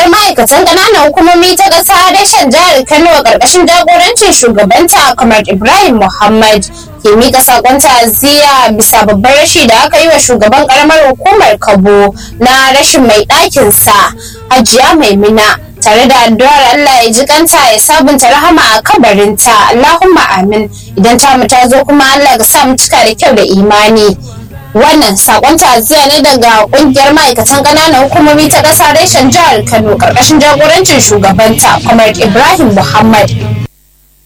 Ƙungiyar ma'aikatan ƙananan hukumomi ta ƙasa reshen jihar Kano a ƙarƙashin jagorancin shugabanta kamar Ibrahim Muhammad ke miƙa saƙon ta'aziyya bisa babbar rashi da aka yi wa shugaban ƙaramar hukumar Kabo na rashin mai ɗakinsa Hajiya Maimuna tare da addu'ar Allah ya ji kanta ya sabunta rahama a kabarinta Allahumma amin idan ta mu ta zo kuma Allah ga sa mu cika da kyau da imani wannan sakon ta'aziyya ne daga kungiyar ma'aikatan ƙananan hukumomi ta ƙasa reshen jihar Kano karkashin jagorancin shugabanta Comrade Ibrahim Muhammad